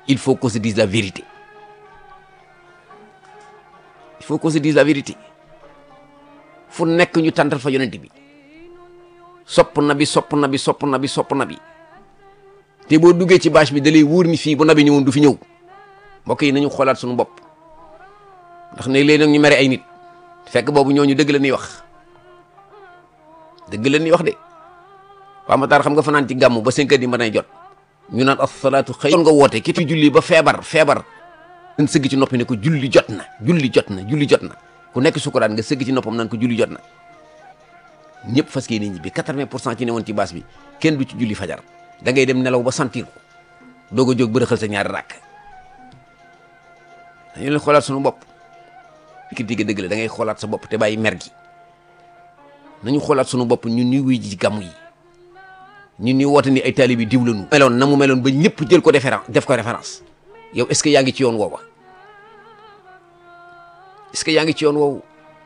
il faut qu'on se dise la vérité il faut qu'on se dise la vérité fu nekk ñu tàntal fa yonent bi sopp na bi sopp na bi sopp na bi sopp na bi te boo duggee ci bâche bi da lay wóor ni fii bu nabi ñëwoon du fi ñëw mbokk yi nañu xoolaat suñu bopp ndax ne léegi nag ñu mere ay nit fekk boobu ñooñu dëgg la ñuy wax dëgg la ñuy wax de waa Matar xam nga fanaan ci gàmmu ba cinq heures di mën jot ñu naan asalaatu xëy nga woote ki fi julli ba feebar feebar nga sëgg ci noppi ne ko julli jot na julli jot na julli jot na ku nekk sukkuraan nga sëgg ci noppam naan ko julli jot na ñëpp fas yéene ñibbi quatre-vingt pour cent ci ne woon ci baas bi kenn du ci julli fajar da ngay dem nelaw ba sentir ko doog a jóg bërëxal sa ñaari rakk dañu leen xoolaat suñu bopp critique dëgg la da ngay xoolaat sa bopp te bàyyi mer gi nañu xoolaat suñu bopp ñun ñuy wuy ji gàmmu yi ñun ñuy woote ni ay taalibe diw lañu meloon na mu meloon ba ñëpp jël ko référence def ko référence yow est-ce que yaa ngi ci yoon woowa est-ce que yaa ngi ci yoon woowu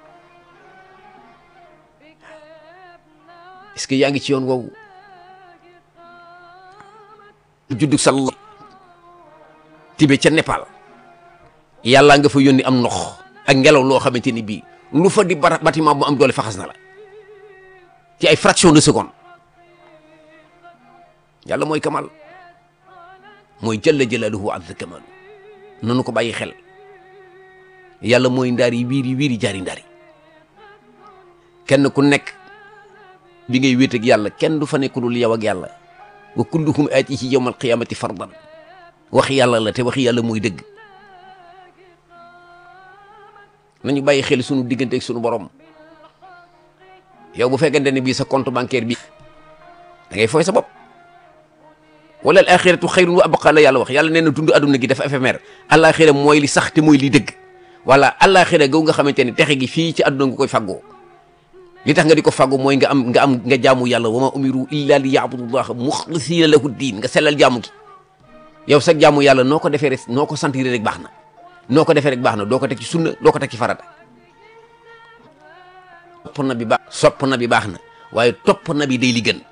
est-ce que yaa ngi ci yoon woowu juddug sall tibe ca Népal yàlla nga fa yónni am ndox ak ngelaw loo xamante ni bii lu fa di bara bâtiment bu am doole faxas na la ci ay fraction de seconde yàlla mooy kamal mooy jalla jalaaluhu azza kamal nanu ko bàyyi xel yàlla mooy ndaari wiiri wiiri jaari ndaari kenn ku nekk bi ngay wéet ak yàlla kenn du fa nekk dul yow ak yàlla wa kulluhum aatihi yawma alqiyamati fardan waxi yàlla la te waxi yàlla mooy dëgg nañu bàyyi xel sunu diggante ak sunu borom yow bu fekkente ne bii sa compte bancaire bi da ngay fooy sa bopp wala al axiratu xayrun wa abqa la yàlla wax yàlla nee na dund adduna gi dafa éphémère alaxira mooy li sax te mooy li dëgg wala alaxira gaw nga xamante ne texe gi fii ci adduna nga koy faggoo li tax nga di ko faggu mooy nga am nga am nga jaamu yàlla wa ma umiru illa li yaabudullaha muxlisina lahu diin nga sellal jaamu gi yow sa jaamu yàlla noo ko defee rek noo ko sentir rek baax na noo ko defee rek baax na doo ko teg ci sunna doo ko teg ci farata sopp na bi baax sopp na bi baax na waaye topp na bi day li gën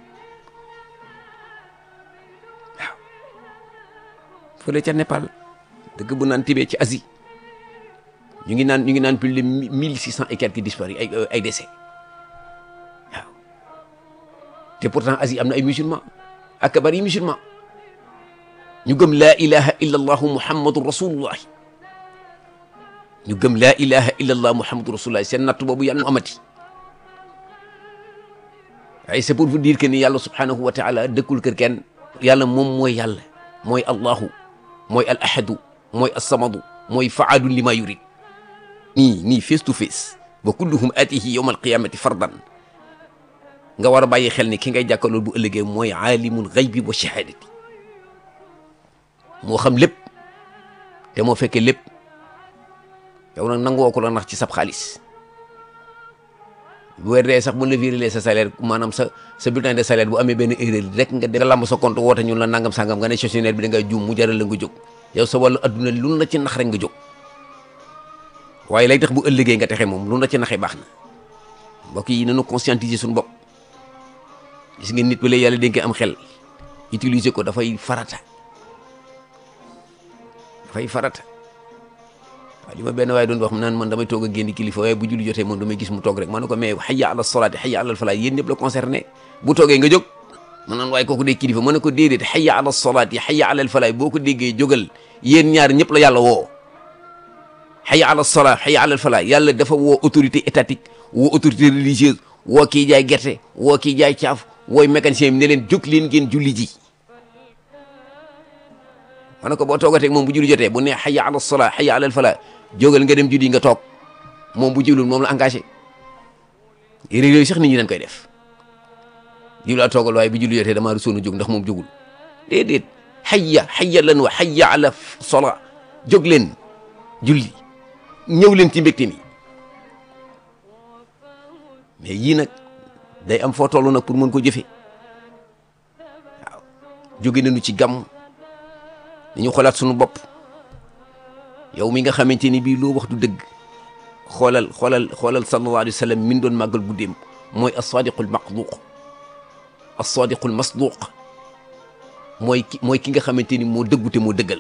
waaw fële ca Népal dëgg bu naan tibee ci Asie ñu ngi naan ñu ngi naan plus de mille six cent et quelques disparus ay ay décès waaw te pourtant Asie am na ay musulmans ak bari musulmans ñu gëm laa ilaha illa allahu muhammadu rasulullah ñu gëm laa ilaha illa allah muhammadu rasulullah seen natt boobu yàlla mu amati waaye c'est pour vous dire que ni yàlla subhanahu wa taala dëkkul kër kenn yàlla moom mooy yàlla mooy allahu mooy al ahadu mooy assamadu mooy faadun li ma yurid nii nii face to face wa kulluhum atihi yawma alqiyamati fardan nga war a bàyyi xel ni ki ngay jàkkaarloo bu ëllëgee mooy aalimul xaybi wa shahadati moo xam lépp te moo fekkee lépp yow nag nangoo ko la nax ci sab xaalis bu weer dee sax bu la viré sa salaire maanaam sa sa bulletin de salaire bu amee benn erreur rek nga dem nga lamb sa compte woote ñun la nangam sangam nga ne gestionnaire bi da ngay juum mu jaral la nga jóg yow sa wàllu adduna lu la ci nax rek nga jóg waaye lay tax bu ëllëgee nga texe moom lu la ci naxee baax na mbokk yi nañu conscientiser suñu bopp gis nga nit ba lay yàlla dénkee am xel utiliser ko dafay farata dafay farata waaw li ma benn waaye doon wax naan man damay toog a génn kilifa waaye bu julli jotee moom damay gis mu toog rek ma ne ko mais hayya ala salaati hayya ala falaa yéen ñëpp la concerné bu toogee nga jóg ma naan waaye kooku dee kilifa ma ne ko déedéet hayya ala salaati hayya ala falaa boo ko déggee jógal yéen ñaar ñëpp la yàlla woo hayya ala salaa hayya ala falaa yàlla dafa woo autorité étatique woo autorité religieuse woo kii jaay gerte woo kii jaay caaf wooy mécanicien bi ne leen jóg leen ngeen julli ji ma ne ko boo toogatee moom bu julli jotee bu ne hayya ala salaa hayya ala falaa jógal nga dem julli nga toog moom bu julul moom la engagé réew yooyu sax nit ñi dañ koy def jiw laa toogal waaye bu julli jotee damaa rusoon a jóg ndax moom jógul déedéet hayya hayya lan wa hayya ala salaa jóg leen julli ñëw leen ci mbégte mi mais yii nag day am foo toll nag pour mën ko jëfe waaw jóge nañu ci gàmm dañu xoolaat suñu bopp yow mi nga xamante ni bii loo wax du dëgg xoolal xoolal xoolal sallallahu alayhi wa sallam min doon màggal guddeem mooy as-sadiqul maqduq as-sadiqul masduq mooy ki mooy ki nga xamante ni moo dëggute moo dëggal